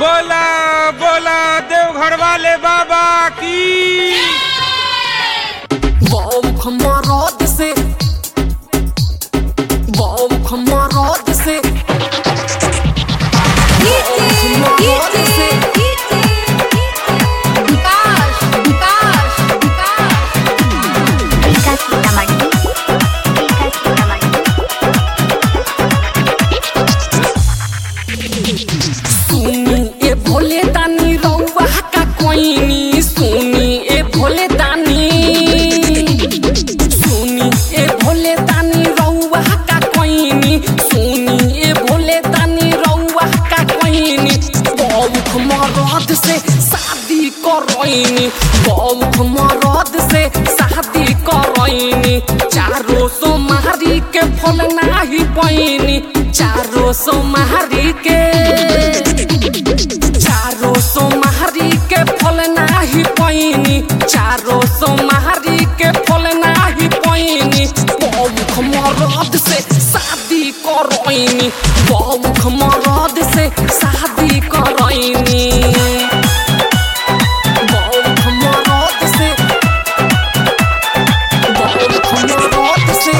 बोला बोला देवघर वाले बाबा की Wow, come on, rod से Wow, come on, rod से Wow, come on, rod से Ika Sitamarhi. Ika Sitamarhi. सुनी ए भोले दानी रउआ का कोइनी सुनी ए भोले दानी सुनी ए भोले दानी रउआ का कोइनी सुनी ए भोले दानी रउआ का कोइनी बौख मरद से शादी करैनी बौख मरद से शादी करैनी चारो सो मारी के फल नाही पैनी चारो सो मारी के चारो सो मारी के फल नाही पैनी चारो सो मारी के फल नाही पैनी बौख मरद से शादी करैनी बौख मरद से शादी करैनी बौख मरद से बौख मरद से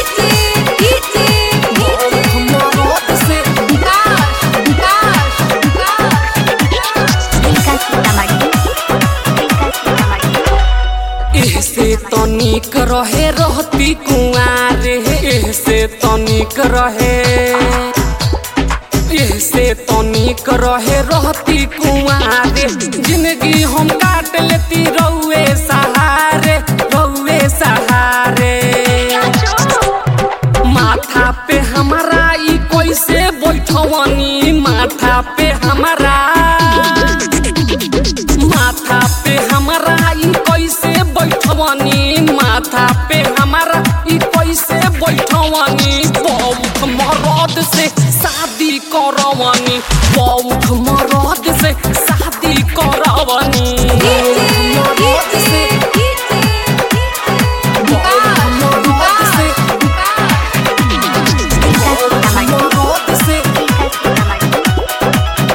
बौख मरद से Ika Sitamarhi. Ika Sitamarhi. एहसे तनिक रहे रहती कुआरे एहसे तनिक रहे एहसे तनिक रहे रहती कुआरे जिंदगी हम काट लेती रउए सहारे रउए सहारे माथा पे हमारा ई कैसे बैठवनी माथा पे हमारा माथा पे हमारा ई कैसे बैठवनी माथा पे हमारा ई कैसे बैठवनी बौख मरद से शादी करवनी बौख मरद से शादी करवनी मरद से बौख मरद से Ika Sitamarhi. मरद से Ika Sitamarhi.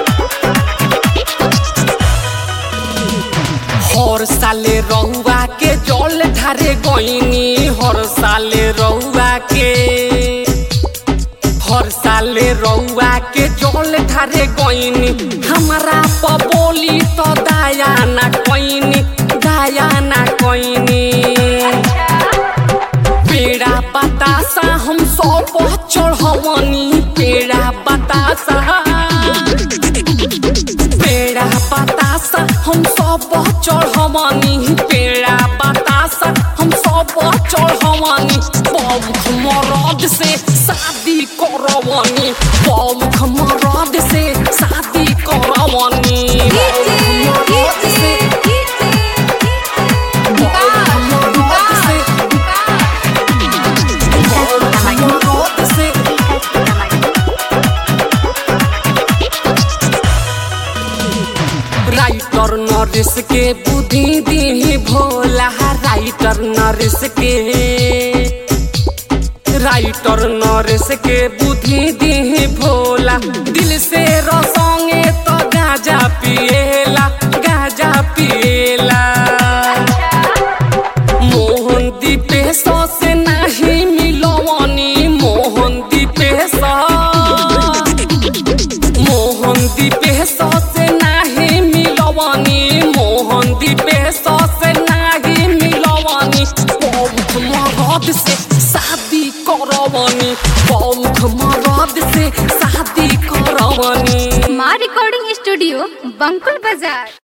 हर साले रहुआ के जल ढारे गईनी हर साले रहुआ के हर साले रहुआ के जल ढारे गईनी हमारा पबोली तो दया ना कईनी दया ना कईनी पेड़ा बतासा हम सब चढ़वनी पेड़ा बतासा पेड़ा बतासा हम सब चढ़वनी पेड़ा बतासा हम सब चढ़वनी बौख मरद से शादी करवनी बौख मरद से शादी करवनी बौख मरद से बौख मरद से बौख मरद से Ika Sitamarhi. राइटर नरिस के बुद्धि दी भोला राइटर नरिस के राइटर नरिस के बुद्धि दी भोला दिल से रसोंगे तो गाजा पिएला गाजा पिएला मोहन दीपेश से नहीं मिलवनी मोहन दीपेश मोहन दीपेश से नाही मिलवनी मोहन दीपेश से नाही मिलवनी बौख मरद से शादी करवनी बौख मरद से शादी करवनी माँ रिकॉर्डिंग स्टूडियो बंकुल बाजार